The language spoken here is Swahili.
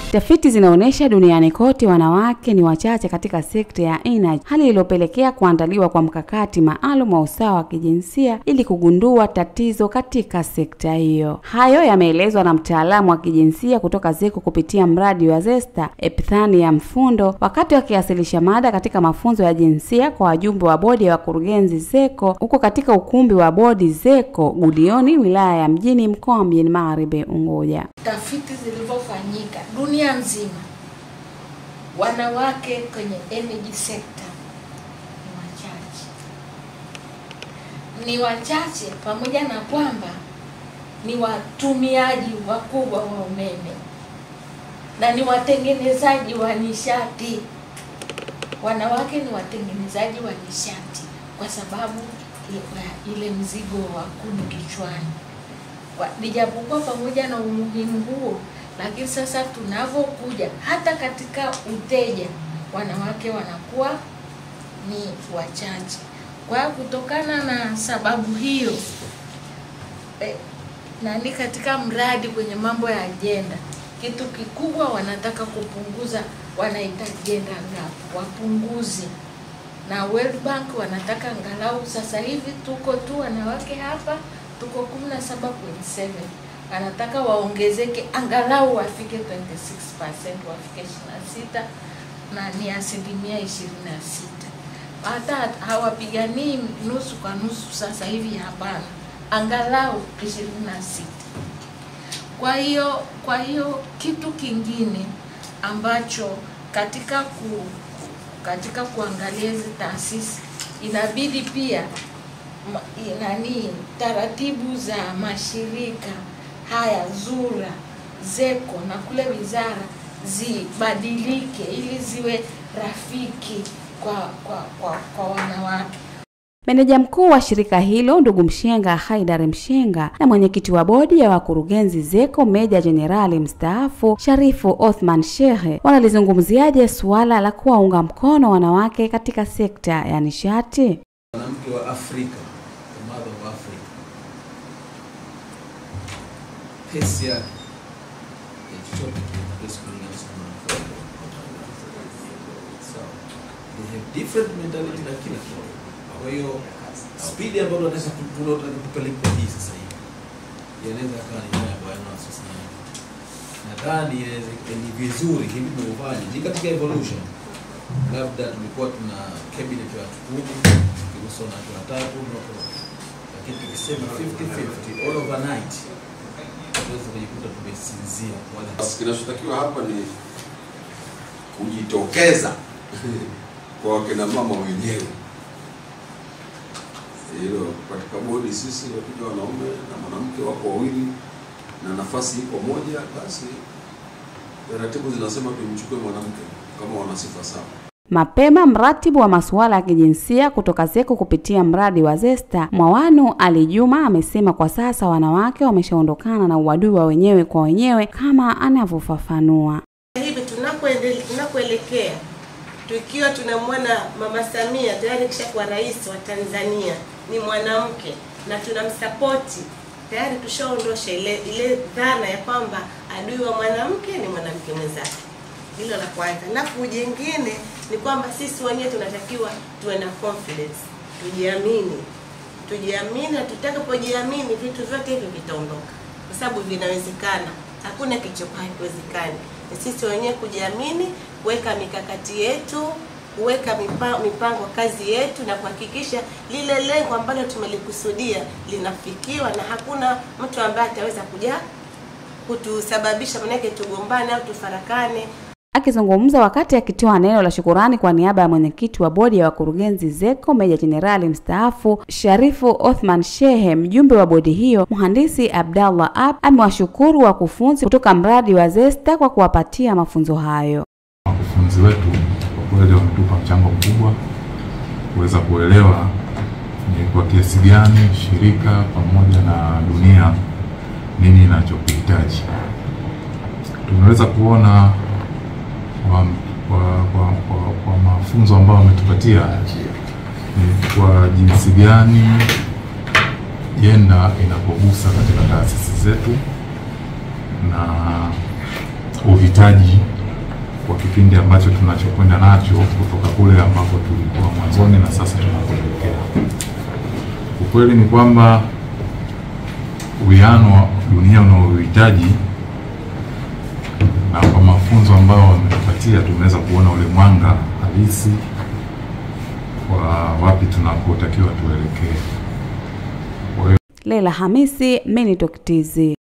Tafiti zinaonyesha duniani kote wanawake ni wachache katika sekta ya energy, hali iliyopelekea kuandaliwa kwa mkakati maalum wa usawa wa kijinsia ili kugundua tatizo katika sekta hiyo. Hayo yameelezwa na mtaalamu wa kijinsia kutoka ZECO kupitia mradi wa ZESTA Epithania Mfundo wakati wakiwasilisha mada katika mafunzo ya jinsia kwa wajumbe wa bodi ya wakurugenzi ZECO huko katika ukumbi wa bodi ZECO Gudioni, wilaya ya Mjini, mkoa wa Mjini Magharibi Unguja. Tafiti zilivyofanyika dunia nzima, wanawake kwenye energy sector ni wachache, ni wachache, pamoja na kwamba ni watumiaji wakubwa wa umeme na ni watengenezaji wa nishati. Wanawake ni watengenezaji wa nishati kwa sababu ya ile mzigo wa kuni kichwani. Kwa- Nijapokuwa pamoja na umuhimu huo, lakini sasa tunavyokuja hata katika uteja, wanawake wanakuwa ni wachache. Kwa hiyo kutokana na sababu hiyo eh, nani katika mradi kwenye mambo ya ajenda, kitu kikubwa wanataka kupunguza, wanaita gender gap, wapunguze na World Bank wanataka angalau sasa hivi tuko tu wanawake hapa tuko 17.7 anataka waongezeke angalau wafike 26% wafike 26 na ni asilimia 26 hata hawapiganii nusu kwa nusu sasa hivi hapana angalau 26 kwa hiyo kwa hiyo kitu kingine ambacho katika ku, katika kuangalia hizi taasisi inabidi pia ma, i- nani taratibu za mashirika haya ZURA, ZECO na kule wizara zibadilike ili ziwe rafiki kwa kwa kwa, kwa wanawake. Meneja mkuu wa shirika hilo ndugu Mshenga Haidar Mshenga na mwenyekiti wa bodi ya wakurugenzi ZECO Meja Jenerali mstaafu Sharifu Othman Shehe wanalizungumziaje suala la kuwaunga mkono wanawake katika sekta ya nishati? mwanamke wa Afrika, the mother of Africa, pesi yake ya chochote kile haiwezi kulinganisha na mwanamke wa Sawa. They have different mentality na kila kitu. Kwa hiyo spidi ambayo wanaweza tunataka kupeleka hii sasa hivi inaweza kawa ni haya ambayo na sasa hivi. Nadhani inaweza ni vizuri hivi tunavyofanya ni katika evolution labda tulikuwa tuna cabinet ya watu kumi tukiruhusu wanawake watatu no- lakini tukisema 50-50 all overnight tunaweza kujikuta tumesinzia wala Basi kinachotakiwa hapa ni kujitokeza kwa wakina mama wenyewe. Hilo katika bodi, sisi wakija wanaume na mwanamke wako wawili na nafasi iko moja, basi taratibu zinasema tumchukue mwanamke kama wana sifa sawa. Mapema mratibu wa masuala ya kijinsia kutoka ZECO kupitia mradi wa ZESTA Mwawanu Ali Juma amesema kwa sasa wanawake wameshaondokana na uadui wa wenyewe kwa wenyewe kama anavyofafanua. hivi tunapoendelea tunapoelekea tukiwa tunamwona mama Samia tayari kishakuwa rais wa Tanzania ni mwanamke na tunamsapoti tayari tushaondosha ile ile dhana ya kwamba adui wa mwanamke ni mwanamke mwenzake hilo la kwanza alafu jengine ni kwamba sisi wenyewe tunatakiwa tuwe na confidence tujiamini tujiamini na tutakapojiamini vitu vyote hivi vitaondoka kwa sababu vinawezekana hakuna kilichokuwa hakiwezekani ni sisi wenyewe kujiamini kuweka mikakati yetu kuweka mipa- mipango kazi yetu na kuhakikisha lile lengo ambalo tumelikusudia linafikiwa na hakuna mtu ambaye ataweza kuja kutusababisha manake tugombane au tufarakane Akizungumza wakati akitoa neno la shukurani kwa niaba ya mwenyekiti wa bodi ya wakurugenzi ZECO Meja Jenerali mstaafu Sharifu Othman Shehe, mjumbe wa bodi hiyo mhandisi Abdallah Ab amewashukuru wakufunzi kutoka mradi wa ZESTA kwa kuwapatia mafunzo hayo. wakufunzi wetu kwa kweli wametupa mchango mkubwa kuweza kuelewa ni kwa kiasi gani shirika pamoja na dunia nini inachokihitaji. Tumeweza kuona kwa, kwa, kwa, kwa, kwa mafunzo ambayo wametupatia ni kwa jinsi gani jenda inapogusa katika taasisi zetu na uhitaji kwa kipindi ambacho tunachokwenda nacho kutoka kule ambako tulikuwa mwanzoni na sasa tunakoelekea. Ukweli ni kwamba uwiano wa dunia unaohitaji na kwa mafunzo ambayo wametupatia tumeweza kuona ule mwanga halisi wa wapi tunakotakiwa tuelekee. Kwa hiyo Leila Hamisi, Minitalk TZ.